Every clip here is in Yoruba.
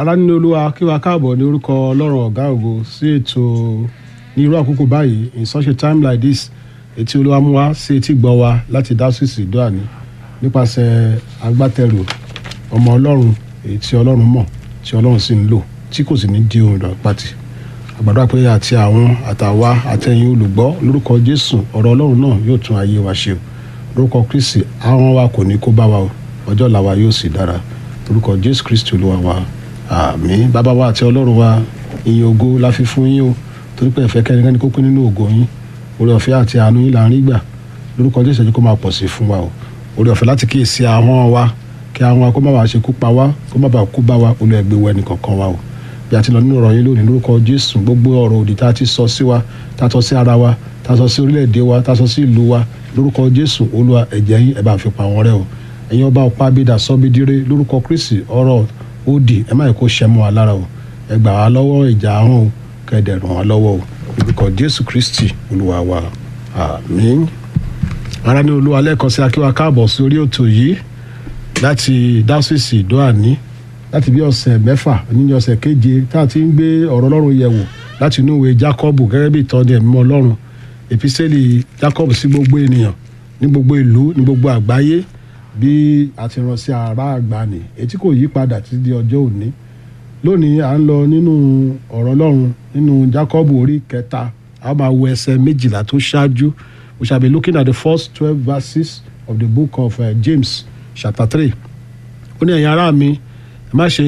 ará nínú olúwa kí wa káàbọ̀ ní orúkọ ọlọ́run ọ̀gá ògo sí ètò ní irú àkókò báyìí in such a time like this etí olúwa mú wá sí etí gbọ́ wa láti dá sí ìsìndó àní nípasẹ̀ agbátẹrù ọmọ ọlọ́run èyí tí ọlọ́run mọ̀ tí ọlọ́run sì ń lò tí kò sì ní di ohun ìdọ̀pàtì àgbàdo àpẹẹrẹ àti àwọn àtàwa àtẹ̀yìn olùgbọ́ lórúkọ jésù ọ̀rọ̀ ọlọ́run náà yóò tún ayé wa ṣe o lórúkọ kristi àwọn wa kò ní kó bá wa o ọjọ́ ọ̀la wa yóò sì dára lórúkọ jésù kristi olúwa wa àmín bàbá wa àti ọlọ́run wa ìyìn ògo la fi fún yín o torí pé ẹ̀fẹ́ kẹ́nikẹ́ni kó pín nínú ògo yín oore ọ̀fẹ́ àti àánú yín là ń rí gbà lórúkọ jésù ẹ̀jẹ̀ kó máa pọ̀ sí fún wa o oore ọ̀fẹ́ láti kíyèsí ahọ́n wa kí àwọn wa kó má bàa ṣe kú pa wá kó má bàa kú bá wa olú ẹgbẹ́ wọ ẹnì kọ̀ọ̀kan wa o bí a ti lọ nínú ọ̀rọ̀ yín lónìí lórúkọ jésù gbogbo ọ̀rọ̀ òdì tá a ti sọ sí wa tá a sọ sí ara wa tá a sọ sí orílẹ̀-èdè wa tá a sọ sí ìlú wa lórúkọ jésù olúwa ẹ̀jẹ̀ yín ẹ̀ bá fi pa wọ́n rẹ́ o ẹ̀yin ọba ọ̀pá abídà sọ́bídíré lórúkọ kristi ọ̀rọ̀ òdì ẹ̀ má yẹ kó ṣẹ́ mọ́ wa lára o ẹ gbà wá lọ́wọ́ ìjà ahọ́n o kẹ́ẹ̀dẹ̀ ràn wá lọ́wọ́ o lórúkọ jésù kristi olúwa wa àmín ara ní olúwa lẹ́ẹ̀kan sí akíwá káàbọ̀ sí orí ètò yìí láti dásìsì ìdóàní láti bí ọ̀sẹ̀ mẹ́fà nínú ọ̀sẹ̀ keje tá a ti ń gbé ọ̀rọ̀ ọlọ́run yẹ̀ wò láti inú ìwé jákọ́bù gẹ́gẹ́ bí ìtọ́ni ẹ̀mí ọlọ́run èpísẹ́lì jákọ́bù sí gbogbo ènìyàn ní gbogbo ìlú ní gbogbo àgbáyé bí a ti rán sí ara àgbàní etí kò yí padà títí di ọjọ́ òní lónìí à ń lọ nínú ọ̀rọ̀ ọlọ́run nínú jákọ́bù orí kẹta a máa wo ẹsẹ̀ méjìlá tó ṣáájú we shall be looking at the first twelve verses of the book of uh, James chapter three ó ní ẹ̀yin ará mi ẹ má ṣe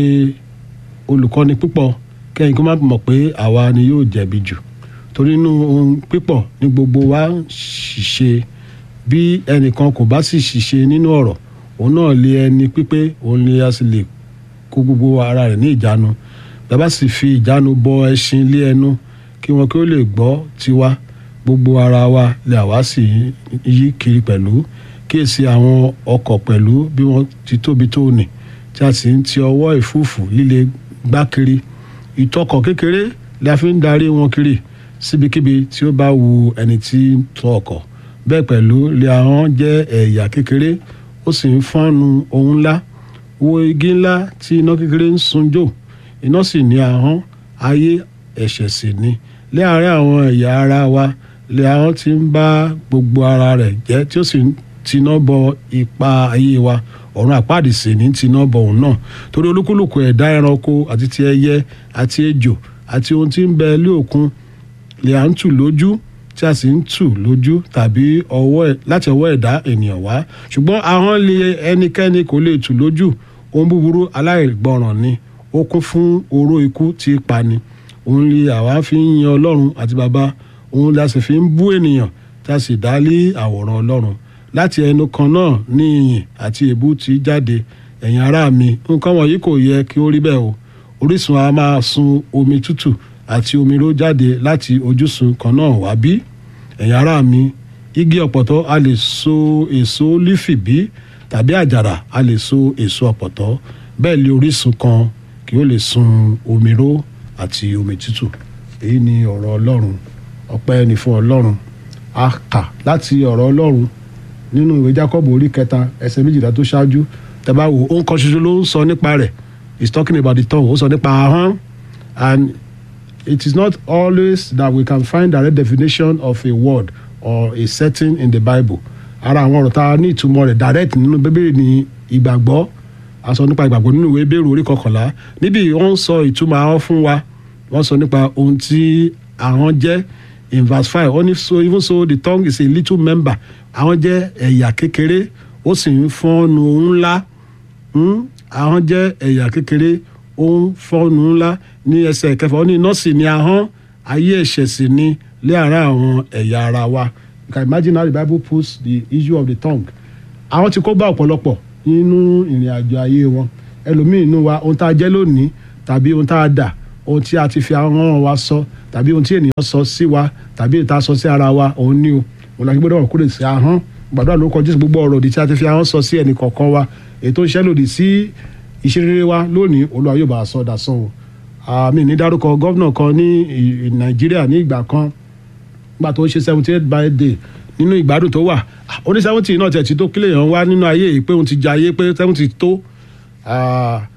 olùkọ́ni púpọ̀ kẹ́yìn kó má mọ̀ pé àwa ni yóò jẹ̀bi jù torí inú ohun pípọ̀ ní gbogbo wa ṣìṣe bí ẹnìkan kò bá sì ṣìṣe nínú ọ̀rọ̀ òun náà lé ẹni pípé òun ni a sì lè kó gbogbo ara rẹ̀ ní ìjánu bàbá sì fi ìjánu bọ ẹṣin lé ẹnu kí wọn kí ó lè gbọ́ tiwa gbogbo ara wa lè àwa sì yí kiri pẹ̀lú kíyèsí àwọn ọkọ̀ pẹ̀lú bí wọ́n ti tóbi tó nì tí a sì ń ti ọwọ́ ìfúùfù líle gbá kiri ìtọkọ̀ kékeré la fi ń darí wọn kiri síbikíbi tí ó bá wu ẹni tí ń tọ ọkọ̀ bẹ́ẹ̀ pẹ̀lú lè ahọ́n jẹ́ ẹ̀yà kékeré ó sì ń fọ́nnu ohun ńlá wo igi ńlá tí iná kékeré ń sun jò iná sì ní ahọ́n ayé ẹ̀ṣẹ̀ sì ni láàárín àwọn ẹ̀yà ara wa lè ahọ́n ti ń bá gbogbo ara rẹ̀ jẹ́ tí ó sì ń tiná bọ ipa ayé wa ọ̀run àpáàdì sì ní tiná bọ òun náà torí olúkúlùkù ẹ̀dá ẹranko àti ti ẹyẹ àti ejò àti ohun tí ń bẹ lé òkun lè à ń tù lójú tí a sì ń tù lójú tàbí láti ọwọ́ ẹ̀dá ènìyàn wá ṣùgbọ́n ahọ́n lè ẹnikẹ́ni kò lè tù lójú ohun búburú aláìgbọràn ni ó kún fún oró ikú tí í pani òun lè àwa fi ń yan ọlọ́run àti bàbá òun la sì fi ń bú ènìyàn tí a sì dá lé àwòrán ọlọ́run láti ẹnu kan náà ní ìyìn àti èébú ti jáde ẹ̀yin ará mi nǹkan wọ̀nyí kò yẹ kí ó rí bẹ́ẹ̀ o orísun a máa sun omi tútù àti omi ró jáde láti ojúsun kan náà wá bí ẹ̀yin ará mi igi ọ̀pọ̀tọ́ a lè so èso lífì bí tàbí àjàrà a lè so èso ọ̀pọ̀tọ́ bẹ́ẹ̀ lé orísun kan kí ó lè sun omi ró àti omi tútù èyí ni ọ̀rọ̀ ọlọ́run ọpẹ́ ni fún ọlọ́run a kà láti ọ̀rọ̀ ọlọ́run nínú ìwé jacob orí kẹta ẹsẹ̀ méjìlá tó ṣáájú tẹ́bá wo ó ń kọ́ ṣoṣo ló ń sọ nípa rẹ̀ he is talking about the tongue ó sọ nípa ahọ́n and it is not always that we can find direct definition of a word or a setting in the bible ara àwọn ọ̀rọ̀ tá a ní ìtumọ̀ rẹ̀ direct nínú bíbélì ní ìgbàgbọ́ a sọ nípa ìgbàgbọ́ nínú ìwé bẹ́ẹ̀rù orí kọkànlá níbi wọ́n ń sọ ìtumọ̀ ahọ́n fún wa wọ́n sọ nípa ohun tí ahọ́n jẹ́ in verse five only so even so the tongue is a little member àwọn jẹ́ ẹ̀yà kékeré ó sì ń fọ́nnu ńlá àwọn jẹ́ ẹ̀yà kékeré ó ń fọ́nnu ńlá ní ẹsẹ̀ kẹfà ó ní iná sì ní ahọ́n ayé ẹ̀ṣẹ̀ sì ní láàárín àwọn ẹ̀yà ara wa you can imagine how the bible puts the issue of the tongue àwọn tí kó bá ọ̀pọ̀lọpọ̀ nínú ìrìn àjò ayé wọn ẹlòmíín inú wa ohun tá a jẹ́ lónìí tàbí ohun tá a dà ohun tí a ti fi ahọ́n wa sọ tàbí ohun tí ènìyàn sọ sí wa tàbí ìta sọ sí ara wa òun ní o òun làgbé gbọ́dọ̀ kúrò sí ahọ́n gbàdúrà lórúkọ jésù gbogbo ọ̀rọ̀ òdì tí a ti fi ahọ́n sọ sí ẹnì kọ̀ọ̀kan wa ètò iṣẹ́ lòdì sí ìṣeré wa lónìí olúwa yóò bá a sọ dasán o àmì ní dárúkọ gọ́vnà kan ní nàìjíríà ní ìgbà kan nígbà tó ń ṣe seventy eight birthday nínú ìgbádùn tó wà ó ní seventy náà tẹ̀ tí tó kílè yàn wá nínú ayé yìí pé òun ti jẹ ayé pé seventy tó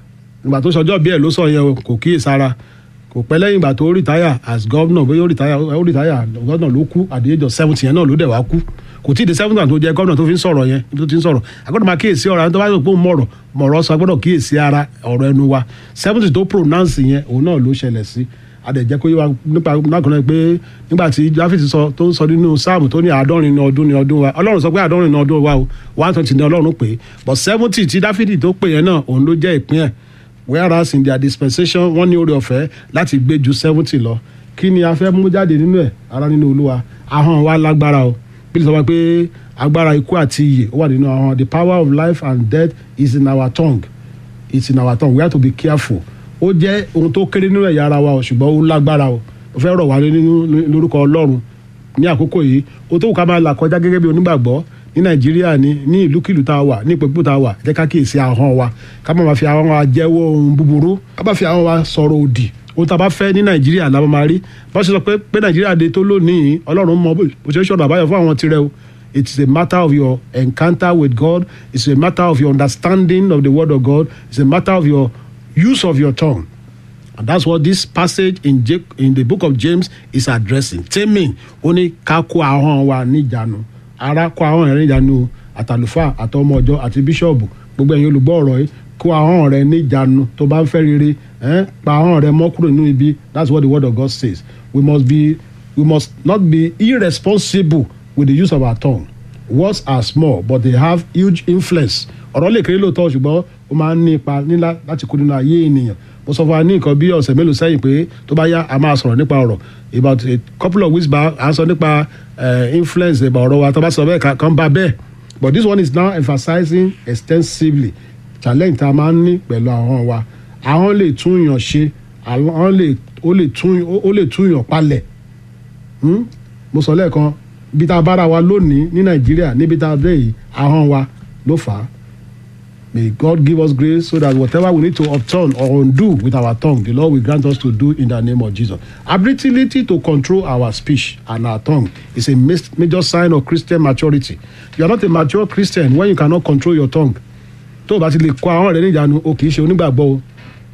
ìgbà tó sọjọ́ bí ẹ̀ ló sọ yẹn o kò kíyèsára kò pẹ́ lẹ́yìn ìgbà tó retire as governor bóyá ó retire ó retire governor ló kú at the age of seventy yẹn náà ló dẹ̀ wá kú kò tí ì dé seventy one tó jẹ́ governor tó fi ń sọ̀rọ̀ yẹn tó ti ń sọ̀rọ̀ agbọ́dọ̀ máa kíyèsí ọ̀rọ̀ àwọn tó bá sọ pé òun mọ̀rọ̀ mọ̀rọ̀ sọ agbọ́dọ̀ kíyèsí ara ọ̀rọ̀ ẹnu wa seventy tó pronounce yẹn òun náà ló ṣẹlẹ̀ sí adẹ̀jẹ́ kó yé wa nípa nákùnrin pé nígbà tí dáfídì sọ tó ń sọ nínú sáàmù tó ní àádọ́rin ní ọdún ní ọdún wa ọlọ́run sọ pé àádọ́rin ní ọdún wa o one twenty ní ọlọ́run pè é but seventy tí dáfídì tó pè yẹn náà òun ló jẹ́ ìpín ẹ̀ whereas in their dispensation wọ́n ní oore ọ̀fẹ́ láti gbé ju seventy lọ kí ni a fẹ́ mú jáde nínú ẹ̀ ara nínú olúwa ahọ́n wa lágbára o bí sọ pé agbára ikú àti iyè ó wà nínú ahọ́n the power of life and death is in our tongue it's in our tongue we have to be careful ó jẹ́ ohun tó kéré nínú ẹ̀yà ara wa o ṣùgbọ́n ó lágbára o ó fẹ́ rọ̀ wá nínú lórúkọ ọlọ́run ní àkókò yìí ó tó wù ká máa là kọjá gẹ́gẹ́ bí onígbàgbọ́ ní nàìjíríà ní ní ìlúkìlú tá a wà ní ìpínpín tá a wà jẹ́ ká kíyèsí ahọ́n wa ká má máa fi ahọ́n wa jẹ́wọ́ ohun búburú ká má fi ahọ́n wa sọ̀rọ̀ òdì ohun tá a bá fẹ́ ní nàìjíríà la máa rí bá ṣe sọ pé pé nàìjíríà de tó lónìí ọlọ́run mọ bó ṣe ṣọ̀nà àbáyọ fún àwọn tirẹ̀ o it's a matter of your encounter with God it's a matter of your understanding of the word of God it's a matter of your use of your tongue and that's what this passage in, J in the book of James is addressing taming ó ní ká kó ahọ́n wa níjànú ara kó ahọ́n rẹ níjànú àtàlùfáà àtọmọ ọjọ́ àti bíṣọ̀bù gbogbo ẹ̀yin olùgbọ́ ọ̀rọ̀ yìí kó ahọ́n rẹ níjànú tó bá ń fẹ́ rere pa ahọ́n rẹ mọ́ kúrò nínú ibi that's what the word of God says we must be we must not be irresponsible with the use of our tongue words are small but they have huge influence ọ̀rọ̀ lè kéré lóòótọ́ ṣùgbọ́n ó máa ń ní ipa nílá láti kó nínú ayé ènìyàn mo sọ fún wa ní nǹkan bí ọ̀sẹ̀ mélòó sẹ́yìn pé tó bá yá a máa sọ̀rọ̀ nípa ọ̀rọ̀ about a couple of weeks back à ń sọ nípa influence ìbá ọ̀rọ̀ wa tó bá sọ bẹ́ẹ̀ kan bá bẹ́ẹ̀ but this one is now emphasizing extensively challenge tá a máa ń ní pẹ̀lú ahọ́n wa ahọ́n lè tún yàn ṣe ahọ́n lè ó lè tún ó lè tún yàn palẹ̀ mo sọ lẹ́ẹ̀kan bí tá a bára wa lónìí ní nàìjíríà níbi tá a dé yìí ahọ́n wa ló fà á May God give us grace so that whatever we need to upturn or undo with our tongue, the Lord will grant us to do in the name of Jesus. Ability to control our speech and our tongue is a major sign of Christian maturity. You are not a mature Christian when you cannot control your tongue. Tó o bá ti lè kó àwọn rẹ̀ níjànú, o kì í ṣe onígbàgbọ́ o.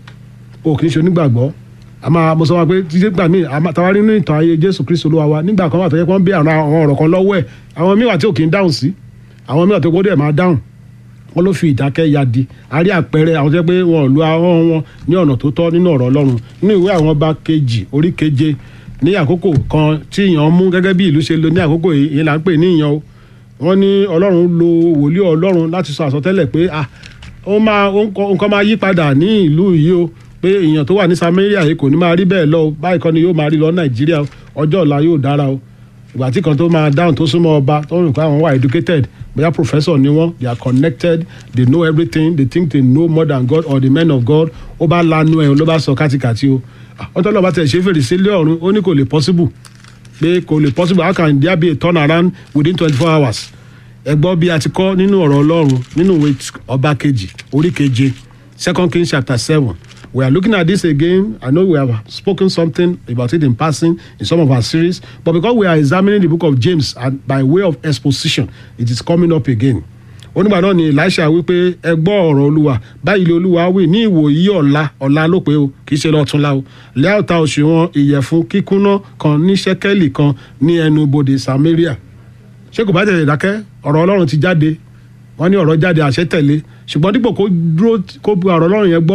O kì í ṣe onígbàgbọ́. A máa mo sọ wọn pé títí gbà mí àtàwọn nínú ìtàn ayé Jésù Kristo Olúwa wa nígbà kan wà tó yẹ kó ń bí àwọn ọ̀rọ̀ kan lọ́wọ́ ẹ̀. Àwọn míì wà tí ò kì í dáhùn sí. Àwọn míì wà tó gbọ́dọ̀ ẹ̀ máa dáhùn wọn ló fi ìdákẹ́ ya di a rí àpẹẹrẹ àwọn tó yẹ pé wọn ò lu ahọ́n wọn ní ọ̀nà tó tọ́ nínú ọ̀rọ̀ ọlọ́run nínú ìwé àwọn ọba kejì orí keje ní àkókò kan tí ìyàn mú gẹ́gẹ́ bí ìlú ṣe lo ní àkókò yìí ìyẹn là ń pè ní ìyàn o wọ́n ní ọlọ́run lo wòlíì ọlọ́run láti sọ àsọtẹ́lẹ̀ pé ah ó máa nǹkan máa yí padà ní ìlú yìí o pé èèyàn tó wà ní Samaria yìí kò ní máa rí bẹ́ẹ̀ lọ báyìí kan ni yóò máa rí lọ Nàìjíríà ọjọ́ ọ̀la yóò dára o ìgbà tí kan tó máa dáhùn tó súnmọ́ ọba tó ń rìn pé àwọn wà educated bóyá professor ni wọ́n they are connected they know everything they think they know more than God or the men of God ó bá lanu ẹ̀ ló bá sọ kátikàti o ọtọ́ lọ́ba tẹ̀ ṣe fèrèsé lé ọ̀run ó ní kò lè possible pé kò lè possible how can there be a turn around within twenty four hours ẹ gbọ́ bí a ti kọ́ nínú ọ̀rọ̀ Ọlọ́run nínú ìwé ọba kejì orí keje second Kings chapter seven we are looking at this again i know we have spoken something about it in passing in some of our series but because we are examining the book of james and by way of exposition it is coming up again onígbà náà ni elisha wípé ẹ gbọ́ ọ̀rọ̀ olúwa báyìí lé olúwa wí ní ìwòyí ọ̀la ọ̀la ló pé o kì í ṣe lọ́túnla o lẹ́ọ̀ta òṣùwọ̀n ìyẹ̀fun kíkúnná kan ní ṣẹ́kẹ́lì kan ní ẹnu bodè samaria ṣé kò bá tẹ̀lé dákẹ́ ọ̀rọ̀ ọlọ́run ti jáde wọ́n ní ọ̀rọ̀ jáde àṣẹ tẹ̀lé ṣùgbọ́n dípò kó dúró kó bu ọ̀rọ̀ ọlọ́run yẹn gbọ́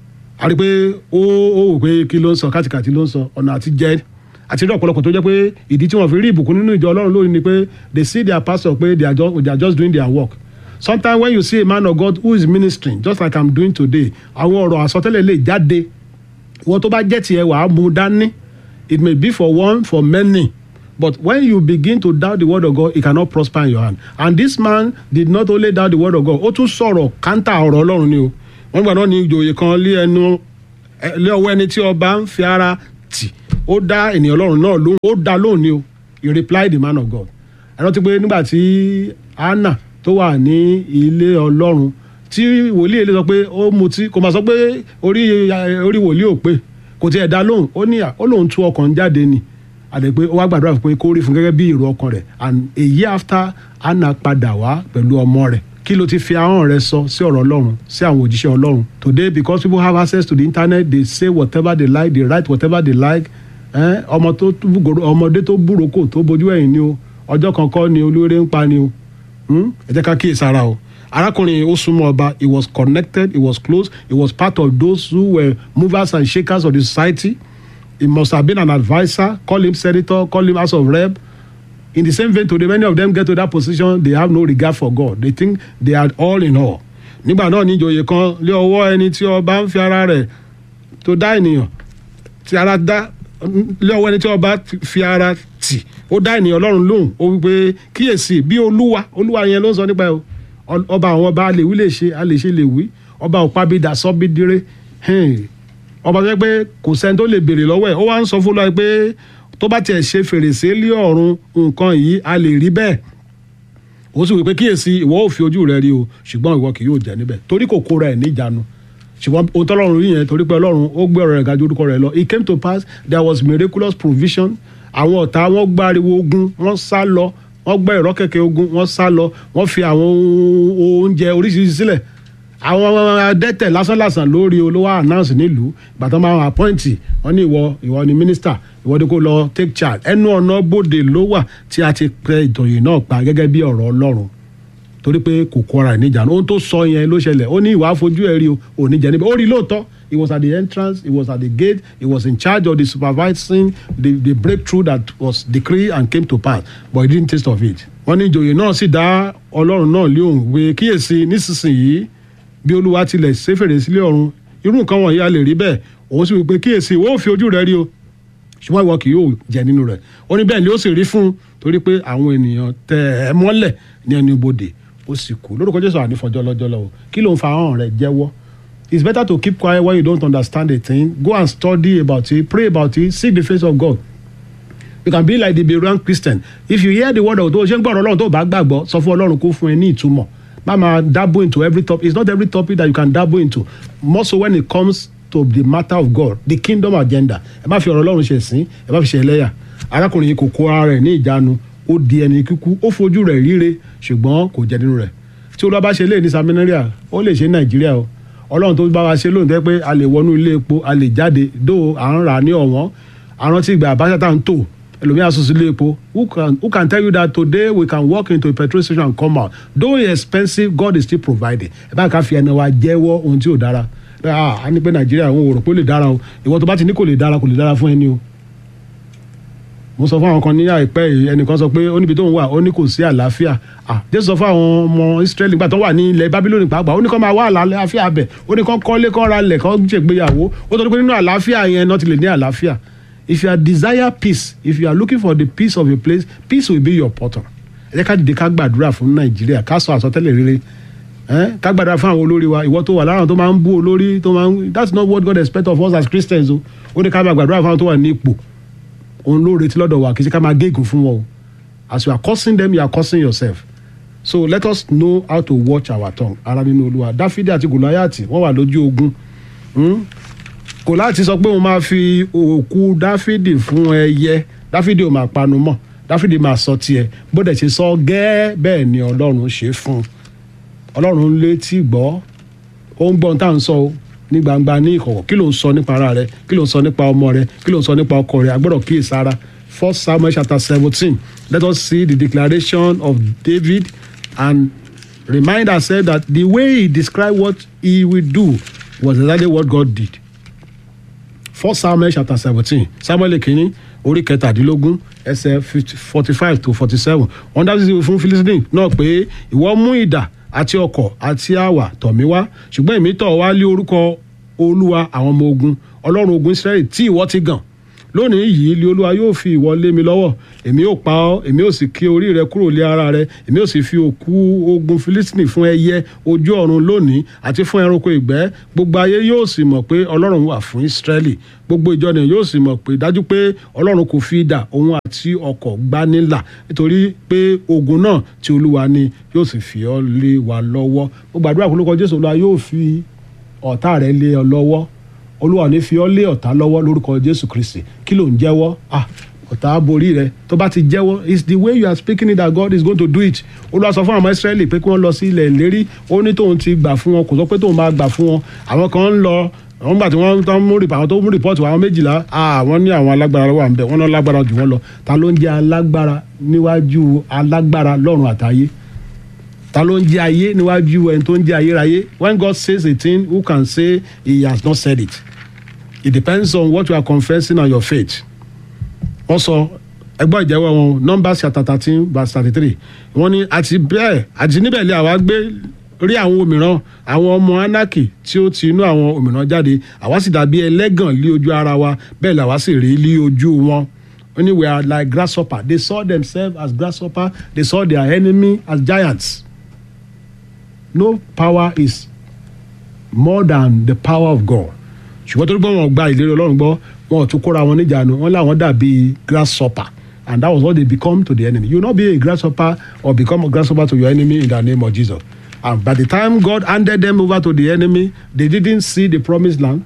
a rí i pé ó ó wò pé kí ló ń sọ kátìkàtì ló ń sọ ọ̀nà àti jẹ́ àti rí ọ̀pọ̀lọpọ̀ tó jẹ́ pé ìdí tí wọ́n fi rí ìbùkún nínú ìjọ ọlọ́run lónìí ni pé they see their pastor pé they are just, they are just doing their work sometimes when you see a man of God who is ministering just like I'm doing today àwọn ọ̀rọ̀ àsọtẹ́lẹ̀ lè jáde wọ́n tó bá jẹ́ tiẹ̀ wàá mú dání it may be for one for many but when you begin to doubt the word of God it cannot prosper in your hand and this man did not only doubt the word of God ó tún sọ̀rọ̀ kántà ọ̀rọ̀ ọlọ́run ni o wọ́n gbà náà ní ìjòyè kan lé ẹnu lé ọwọ́ ẹni tí ọba ń fi ara tì ó dá ènìyàn ọlọ́run náà lóhùn ó dá lóhùn ni o he replied the man of God ẹ rántí pé nígbà tí Anna tó wà ní ilé ọlọ́run tí wòlíì èlé sọ pé ó mutí kò máa sọ pé orí orí wòlíì ò pé kò tiẹ̀ dá lóhùn ó ní ó lóhùn tú ọkàn jáde ni àdè pé ó wá gbàdúrà pé kó rí fún gẹ́gẹ́ bí èrò ọkàn rẹ̀ and a year after Anna padà wá pẹ̀lú ọmọ rẹ̀ kí ló ti fi ahọ́n rẹ sọ sí ọ̀rọ̀ ọlọ́run sí àwọn òjíṣẹ́ ọlọ́run today because people have access to the internet they say whatever they like they write whatever they like eh, ọmọ tó búgoro ọmọdé tó búroko tó bójú ẹ̀yìn ni o ọjọ́ kan kọ́ ni olóore ń pa ni o Hmm? ẹ jẹ́ ká kíyè sára o arákùnrin ó súnmọ́ ọba he was connected he was close he was part of those who were movers and shakers of the society he must have been an adviser call him senator call him house of rep in the same vein today many of them get to that position they have no regard for God they think they are all in all nígbà náà ní ìjòyè kan lé ọwọ́ ẹni tí ọba ń fi ara rẹ̀ tó dá ènìyàn tí ara dá lé ọwọ́ ẹni tí ọba fi ara tì ó dá ènìyàn ọlọ́run lóhùn ó wípé kíyèsí bí olúwa olúwa yẹn ló ń sọ nípa ẹ o Ọ- ọba àwọn ọba a lè wí lè ṣe a lè ṣe lè wí ọba òpábídà sọ́bídíré ọba tó yẹ pé kò sẹ́ni tó lè béèrè lọ́wọ́ ẹ̀ ó wá ń sọ fún lọ́ọ́ pé tó bá tiẹ̀ ṣe fèrèsé lé ọ̀run nǹkan yìí a lè rí bẹ́ẹ̀ ó sì wí pé kíyèsí ìwọ ò fi ojú rẹ rí o ṣùgbọ́n ìwọ kì yóò jẹ níbẹ̀ torí kò kóra ẹ̀ níjànú ṣùgbọ́n ohun tọ́lọ́run rí yẹn torí pé ọlọ́run ó gbé ọ̀rọ̀ rẹ̀ ga ju orúkọ rẹ̀ lọ it came to pass there was miraculous provision àwọn ọ̀tá wọn gbáriwo ogun wọ́n sá lọ wọ́n gbẹ́ ìrọ́ kẹ̀kẹ́ ogun wọ́n sá lọ wọ́n fi àwọn ohun- oúnjẹ oríṣiríṣi sílẹ̀ àwọn adẹ́tẹ̀ lásánlàsàn lórí olówó announce nílùú ìgbà tó máa ń appoint wọ́n ní ìwọ ìwọ ni minister ìwọ ni kò lọ take charge ẹnu ọ̀nà bòde ló wà tí a ti pẹ ìtòyìn náà pa gẹ́gẹ́ bí ọ̀rọ̀ ọlọ́run torí pé kò kọra ẹ̀ níjànú ohun tó sọ yẹn ló ṣẹlẹ̀ ó ní ìwà fojú ẹ̀ rí o ò ní jẹ níbẹ̀ ó rí lóòótọ́ he was at the entrance he was at the gate he was in charge of the supervising the the breakthrough that was decreed and came to pass but he didn't taste of it. wọ́n ní ìjòyè náà sì dá ọlọ́run náà lé òun pé kíyèsí nísinsìnyí bí olúwa tilẹ̀ ṣe fèrè sílé ọ̀run irú nǹkan wọ̀nyí a lè rí bẹ́ẹ̀ òun sì wí pé kíyèsí ìwọ ò fi ojú rẹ rí o ṣùgbọ́n ìwọ kì yóò jẹ nínú rẹ̀ ó ní bẹ́ẹ̀ ni ó sì rí fún un torí pé àwọn ènìyàn tẹ̀ ẹ́ mọ́lẹ̀ ní ẹnu ibodè ó sì kú lórúkọ jésù ànífọjọ́ lọ́jọ́ lọ́wọ́ kí ló ń fa ahọ́n rẹ̀ jẹ́wọ́ it's better to keep quiet when you don't understand a thing go and study about it pray about it seek the face of God you can be like the Berean Christian if you hear the word of God ṣé ń gbọ́ ọ̀rọ̀ ọlọ́run tó bá gbàgbọ́ sọ fún ọlọ́run kó fún ẹ ní ìtumọ̀ má máa dabble into every topic it's not every topic that you can dabble into more so when it comes to the matter of God the kingdom agenda ẹ má fi ọ̀rọ̀ ọlọ́run ṣe sìn ẹ má fi ṣe ẹlẹ́yà arákùnrin yìí kò kó ara rẹ̀ ní ìjánu ó di ẹni kíkú ó fojú rẹ̀ ríre ṣùgbọ́n kò jẹ nínú rẹ̀ tí olúwa bá ṣe lé ní samaria ó lè ṣe ní nàìjíríà o ọlọ́run tó bá wa ṣe lónìí tẹ́ pé a lè wọnú ilé epo a lè jáde dó à ń rà ní ọ̀wọ́n àrántí ìgbà àbáṣà tá à ń tò ẹlòmíà sùn sí ilé epo who can who can tell you that today we can walk into a petrol station and come out though it's expensive God is still providing ẹ bá ká fi ẹnu wa jẹ́wọ́ ohun tí ò dára ah a ní pé nàìjíríà òun ò rò pé ó lè dára o ìwọ tó bá ti ní kò lè dára kò lè dára fún ẹni o mo sọ fún àwọn kan ní àìpẹ́ yìí ẹnìkan sọ pé ó níbi tó ń wà ó ní kò sí àlàáfíà ah jésù sọ fún àwọn ọmọ israẹli nígbà tó wà ní ilẹ̀ babilóni pàápàá ó ní kó máa wá àlàáfíà bẹ̀ ó ní kó kọ́lé kó ra lẹ̀ kó ṣègbéyàwó ó tọ́ pé nínú àlàáfíà yẹn náà ti lè ní àlàáfíà if you are desire peace if you are looking for the peace of a place peace will be your portal ẹ jẹ́ ká dìde ká gbàdúrà fún nàìjíríà ká sọ àsọtẹ́lẹ̀ rere ẹ ká gbàdúrà fún àwọn olórí wa ìwọ tó wà lára tó máa ń bú olórí tó máa ń that's not what God expect of us as Christians o ó ní ká máa gbàdúrà fún àwọn tó wà ní ipò òun ló retí lọ́dọ̀ wa kì í ṣe ká máa gégùn fún wọn o as you are cursing them you are cursing yourself so let us know how to watch our tongue ara nínú olúwa dáfídì àti gòláyàtì wọ́n wà lójú ogun hmm? gòláyàtì sọ pé òun máa fi òkú dáfídì fún ẹyẹ dáfídì ò máa panu mọ́ dáfídì máa sọ tiẹ̀ bó dẹ̀ ṣe sọ gẹ́ẹ́ bẹ́ẹ̀ ni ọlọ́run ṣe fún un ọlọ́run létí gbọ́ ó ń gbọ́n tá à ń sọ o ní gbangba ní ìkọ̀kọ̀ kí ló ń sọ nípa ara rẹ kí ló ń sọ nípa ọmọ rẹ kí ló ń sọ nípa ọkọ rẹ agbọ́dọ̀ kíyè sára first samuel chapter seventeen let us see the declaration of david and remind ourselves that the way he described what he will do was exactly what god did first samuel chapter seventeen samuel kìíní orí kẹtàdínlógún ẹsẹ̀ forty five to forty seven wọ́n dájú sí fún philistine náà pé ìwọ mú idà àti ọ̀kọ̀ àti àwà tọ̀ mí wá ṣùgbọ́n èmi tọ̀ wá lé orúkọ olúwa àwọn ọmọ ogun ọlọ́run ogun israẹli tí ìwọ ti gàn lónìí yìí lé olúwa yóò fi ìwọ lé mi lọ́wọ́ èmi yóò pa ọ́ èmi yóò sì ké orí rẹ kúrò lé ara rẹ èmi yóò sì fi òkú ogun filistini fún ẹyẹ ojú ọ̀run lónìí àti fún ẹranko ìgbẹ́ gbogbo ayé yóò sì mọ̀ pé ọlọ́run wà fún israẹli gbogbo ìjọ nìyẹn yóò sì mọ̀ pé dájú pé ọlọ́run kò fi idà òun àti ọ̀kọ̀ gbá nílà nítorí pé ogun náà tí olúwa ni yóò sì fi ọ́ lé wa lọ́wọ́ mo gbàdúrà kó lóko jésù olúwa yóò fi ọ̀tá rẹ lé ọ lọ́wọ́ olúwa ní fi ọ́ lé ọ̀tá lọ́wọ́ lórúkọ jésù kristi kí ló ń jẹ́wọ́ ah ọ̀tá á borí rẹ tó bá ti jẹ́wọ́ it's the way you are speaking it that God is going to do it olúwa sọ fún àwọn Ísírẹ́lì pé kí wọ́n lọ sí ilẹ̀ ìlérí ó ní tóun ti gbà fún wọn kò sọ pé tóun máa gbà fún wọn àwọn kan ń lọ àwọn gbà tí wọ́n tán mú rìpọ̀ àwọn tó mú rìpọ́ọ̀tù àwọn méjìlá àwọn ní àwọn alágbára wà ń bẹ̀ wọ́n náà lágbára jù wọ́n lọ ta ló ń jẹ́ alágbára níwájú alágbára lọ́run àtayé ta ló ń jẹ́ ayé níwájú ẹni tó ń jẹ́ ayérayé when God says a thing who can say he has not said it it depends on what you are confessing and your faith wọ́n sọ ẹgbọ́n ìjẹ́wọ́ wọn numbers chapter thirteen verse thirty three wọ́n ní àti bẹ́ẹ̀ àti níbẹ̀ lé àwa gbé rí àwọn òmìrán àwọn ọmọ anaki tí ó ti inú àwọn òmìrán jáde àwa sì dàbí ẹlẹ́gàn lé ojú ara wa bẹ́ẹ̀ làwa sì rí lé ojú wọn wọ́n ní we are like grasshopper they saw themselves as grasshopper they saw their enemy as giants no power is more than the power of God ṣùgbọ́n tó gbọ́ wọn gba ìlérí ọlọ́run gbọ́ wọn ò tún kóra wọn níjànú wọn làwọn dàbí grasshopper and that was what they become to the enemy you no be a grasshopper or become a grasshopper to your enemy in the name of Jesus and by the time God handed them over to the enemy they didn't see the promised land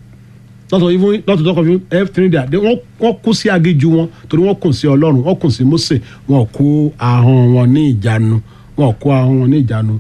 not to even not to talk of even everything there they wọ́n wọ́n kú sí aginjù wọn torí wọ́n kùn sí ọlọ́run wọ́n kùn sí Mósè wọn kó ahọ́n wọn ní ìjánu wọn kó ahọ́n wọn ní ìjánu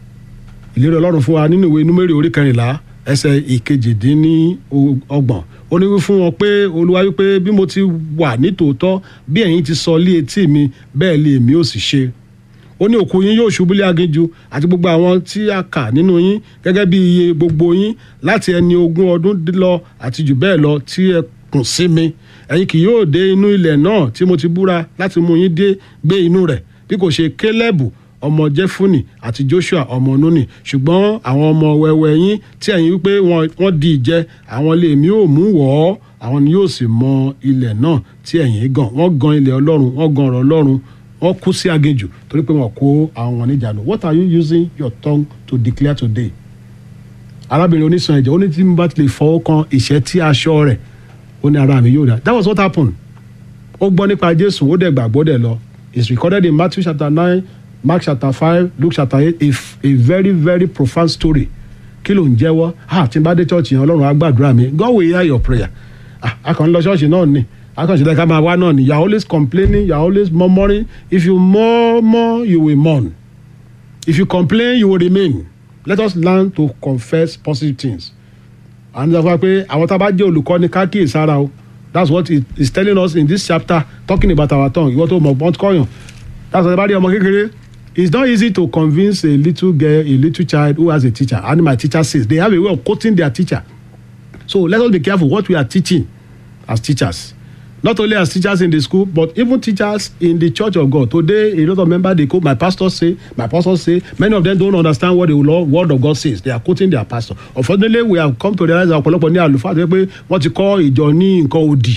ìlérí ọlọ́run fún wa nínú ìwé númérì orí kẹrìnlá ẹsẹ̀ ìkejìdínlọ́gbọ̀n ó ní wí fún wọn pé olúwa wípé bí mo ti wà nítòótọ́ bí ẹ̀yin ti sọ lé etí mi bẹ́ẹ̀ lé èmi ò sì ṣe ó ní òkú yín yóò ṣubú lé aginjù àti gbogbo àwọn tí a kà nínú yín gẹ́gẹ́ bí iye gbogbo yín láti ẹni ogún ọdún lọ àti jù bẹ́ẹ̀ lọ tí ẹ kùn sí mi ẹ̀yin kì yóò dé inú ilẹ̀ náà tí mo ti búra láti mú yín dé gbé inú rẹ̀ bí kò ṣe kélébù ọmọ jẹfúnì àti joshua ọmọ nuni ṣùgbọ́n àwọn ọmọ wẹ́wẹ́ yín tí ẹ̀yin wípé wọ́n di ìjẹ àwọn lè mí ò mú wọ̀ ọ́ àwọn ni yóò sì mọ ilẹ̀ náà tí ẹ̀yin gan wọ́n gan ilẹ̀ ọlọ́run wọ́n gan ọ̀rọ̀ ọlọ́run wọ́n kú sí aginjù torí pé wọ́n kó àwọn wọn níjànú what are you using your tongue to declare today arábìnrin oníṣàn ẹ̀jẹ̀ ó ní tí mo bá ti lè fọwọ́ kan ìṣẹ́ tí aṣọ rẹ̀ ó ní ara mi yóò dá that was what happened ó gbọ́ nípa jésù ó dẹ̀ gbàgbọ́ dẹ̀ lọ it's recorded in matthew chapter nine mark chapter five luke chapter eight a, a very very profound story kí ló ń jẹ́wọ́ ah tí n bá dé church yẹn ọlọ́run á gbàdúrà mi God will hear your prayer ah a kàn ń lọ ṣọ́ọ̀ṣì náà ni a kàn ṣe lẹ́ka máa wá náà ni you are always complaining you are always murmuring if you murmur you will mourn if you complain you will remain let us learn to confess positive things and sọ fún wa pé àwọn tá a bá jẹ́ olùkọ́ni ká kíyèsára o that's what it is telling us in this chapter talking about our tongue ìwọ́n tó mọ̀ bọ́n kọ́yàn that's why bá rí ọmọ kékeré it's not easy to convince a little girl a little child who has a teacher and my teacher says they have a way of quoting their teacher so let us be careful what we are teaching as teachers not only as teachers in the school but even teachers in the church of God today a lot of members dey quote my pastor say my pastor say many of them don't understand what the Lord, word of God says they are quoting their pastor unfortunately we have come to realize that ọ̀pọ̀lọpọ̀ ní àlùfáà tó yẹ pé wọ́n ti kọ́ ìjọ ní nǹkan òdì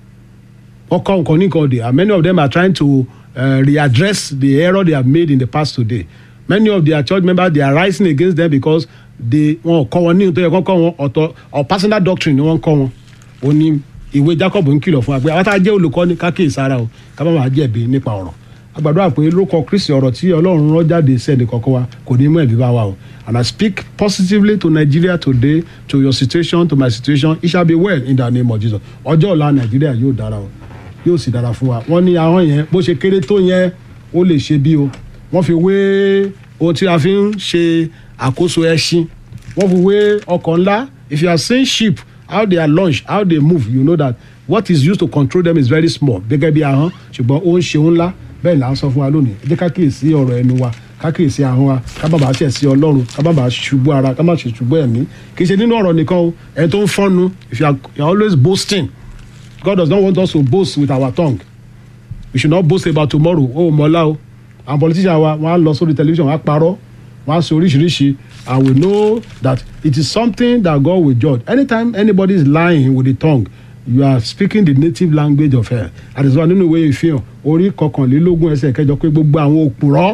wọ́n kọ́ nǹkan ní nǹkan òdì and many of them are trying to uh, readdress the error they have made in the past today many of their church members they are rising against them because they wọn kọ́ wọn ní nítorí ẹ̀kọ́ kọ́ wọn ọ̀tọ̀ or personal doctrine ni wọ́n kọ́ wọn ó ní ìwé Jacob ń kìlọ̀ fún wa pé àwọn tá a jẹ́ olùkọ́ni ká kíyè sára o ká má máa jẹ̀bi nípa ọ̀rọ̀ agbàdo àpè lórúkọ Kristi ọ̀rọ̀ tí Ọlọ́run rán jáde sẹ́ni kọ̀ọ̀kan wa kò ní mú ẹ̀bí bá wa o and I speak positively to Nigeria today to your situation to my situation it shall be well in the name of Jesus ọjọ́ ọ̀la Nàìjíríà yóò dára o yóò sì dára fún wa wọ́n ní ahọ́n yẹn bó ṣe kéré tó yẹn ó lè ṣe bí o wọ́n fi wé ohun tí a fi ń ṣe àkóso ẹṣin wọ́n fi wé ọkọ̀ ńlá if you are seeing sheep how they are launched how they move you know that what is used to control them is very small gẹ́gẹ́ bí ahọ́n ṣùgbọ́n ó ń ṣe ńlá bẹ́ẹ̀ là ń sọ fún wa lónìí ẹ jẹ́ ká kíyèsí ọ̀rọ̀ ẹnu wa ká kíyèsí ahọ́n wa ká má bàa ṣẹ̀ sí ọlọ́run ká má bàa ṣubú ara ká má ṣe ṣubú ẹ̀mí kì í ṣe nínú ọ̀rọ̀ nìkan o ẹni tó ń fọ́nu if you are, you are always boasting God does not want us to boast with our tongue we should not boast about tomorrow ó mọ̀lá o àwọn politician wa wọ́n á lọ sórí television wọ́n á parọ́ wọ́n á sọ oríṣiríṣi and we know that it is something that God will judge anytime anybody is lying with the tongue you are speaking the native language of hell àdìsọ́ nínú ìwé ìfihàn orí kọkànlélógún ẹsẹ̀ kẹjọ pé gbogbo àwọn òpùrọ́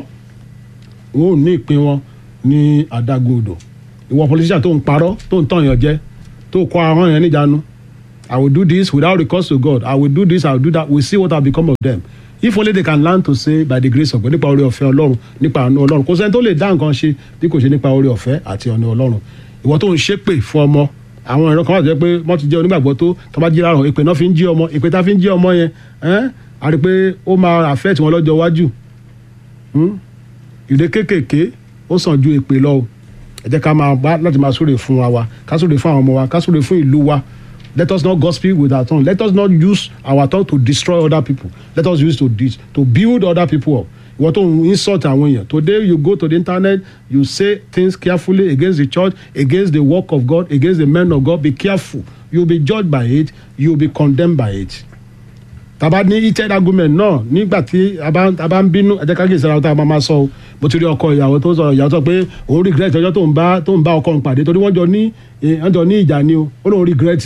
wọn ò ní ìpín wọn ní adágún odò ìwọ politician tó ń parọ́ tó ń tàn yàn jẹ tó kọ ahọ́n yẹn níjànú I will do this without recourse to God I will do this I will do that we see what have become of them if only they can learn to say by the grace of God nípa oore ọ̀fẹ́ Ọlọ́run nípa àánú Ọlọ́run kò sẹ́ni tó lè dá nǹkan ṣe bí kò ṣe nípa oore ọ̀fẹ́ àti ọ̀nà Ọlọ́run ìwọ tó ń ṣépè fún ọmọ àwọn ìran kan wà tó jẹ́ pé wọ́n ti jẹ́ onígbàgbọ́ tó tó bá jí láàárọ̀ ìpè náà fi ń jí ọmọ ìpè tá fi ń jí ọmọ yẹn ẹ́n a rí i pé ó máa affect wọn lọ́jọ́ iwájú Hmm? ìdè kéékèèké ó sàn ju èpè lọ o ẹ jẹ́ ká máa bá láti máa súre fún wa wa ká súre fún àwọn ọmọ wa ká súre fún ìlú wa let us not gossip with our tongue let us not use our tongue to destroy other people let us use to dis to build other people up ìwọ tó ń insult àwọn èèyàn today you go to the internet you say things carefully against the church against the work of God against the men of God be careful you will be judged by it you will be condemned by it tàbá ní heated argument náà nígbà tí a bá a bá ń bínú ẹ jẹ́ ká kí ìsara tá a máa máa sọ o mo ti rí ọkọ ìyàwó tó sọ ìyàwó sọ pé òun regret ọjọ́ tó ń bá tó ń bá ọkọ òun pàdé torí wọ́n jọ ní eh, wọ́n jọ ní ìjà ni o ó lóun regret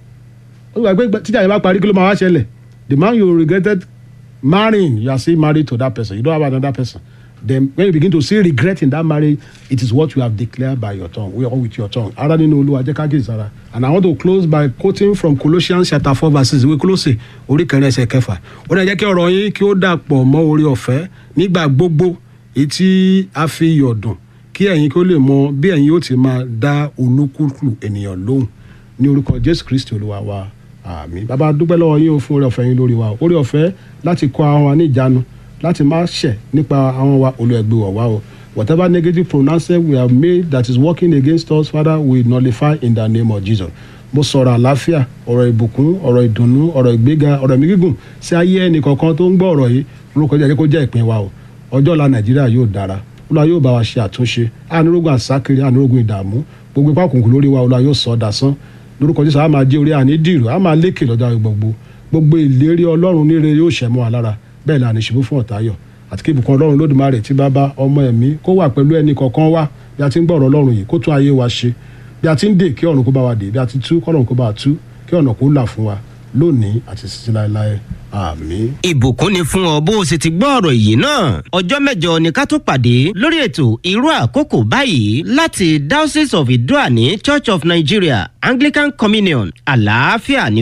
ó gbà pé tíjà yẹn bá parí kí ló máa wá ṣẹlẹ̀ the man you regretted marrying you are still married to that person you don't have another person then when you begin to see regret in that marriage it is what you have declared by your tongue or with your tongue ara nínú olúwa jẹ́ ká kí ìsara and i want to close by quoting from colossians chapter four verse six ìwé kólósè orí kẹrin ẹsẹ̀ kẹfà ó dẹ̀ jẹ́ kí ọ̀rọ̀ yín kí ó dàpọ̀ mọ́ orí ọ̀fẹ́ nígbà gbogbo èyí tí a fi yọ̀ dùn kí ẹ̀yin kí ó lè mọ bí ẹ̀yin yóò ti máa dá olúkúlù ènìyàn lóhùn ní orúkọ jésù kristi olúwa wa àmín bàbá dúpẹ́ lọ́wọ́ yín o fún orí ọ̀fẹ́ yín lórí wa orí ọ̀fẹ́ láti kọ́ àwọn wa ní ìjánu láti má ṣẹ̀ nípa àwọn wa olùẹ̀gbẹ́ wọ̀ wá o whatever negative pronouncement we have made that is working against us father we nullify in the name of jesus mo sọ̀rọ̀ àlàáfíà ọ̀rọ̀ ìbùkún ọ̀rọ̀ ìdùnnú ọ̀rọ̀ ìgbéga ọ̀rọ̀ ẹ̀mí gígùn sí ayé ẹnì kọ̀ọ̀kan tó ń gbọ́ ọ̀rọ̀ yìí orúkọ jẹ́ kó jẹ́ ìpín wa o ọjọ́ ọ̀la nàìjíríà yóò dára olúwa yóò bá wa ṣe àtúnṣe ànírógùn àsákiri ànírógùn ìdààmú gbogbo ipá òkùnkùn lórí wa olúwa yóò sọ ọ́ dasán lórúkọ jésù a máa jẹ́ orí àní dìrò a máa lékè lọ́jọ́ gbogbo gbogbo ìlérí ọlọ́run níre yóò ṣẹ̀ mọ́ wa lára bẹ́ẹ̀ ni àníṣubú fún ọ̀tayọ̀ àti kí ìbùkún ọlọ́run lódùmarè tí bàbá ọmọ ẹ̀mí kó wà pẹ̀lú ẹnì kọ̀ọ̀kan wa bí a ti ń gbọ́ ọ̀rọ̀ ọlọ́run yìí kó tún ayé wa ṣe bí a ti ń dè kí ọ̀run kó bá wa dè bí a ti tú kọ́lọ́run kó bá wa tú kí ọ̀nà kó là fún wa lónìí àti títí láéláé àmín. ìbùkún ni fún ọ bó o sì ti gbọ́ ọ̀rọ̀ yìí náà ọjọ́ mẹ́jọ ni ká tó pàdé lórí ètò irú àkókò báyìí láti diocese of idoani church of nigeria anglican communion àlàáfíà ní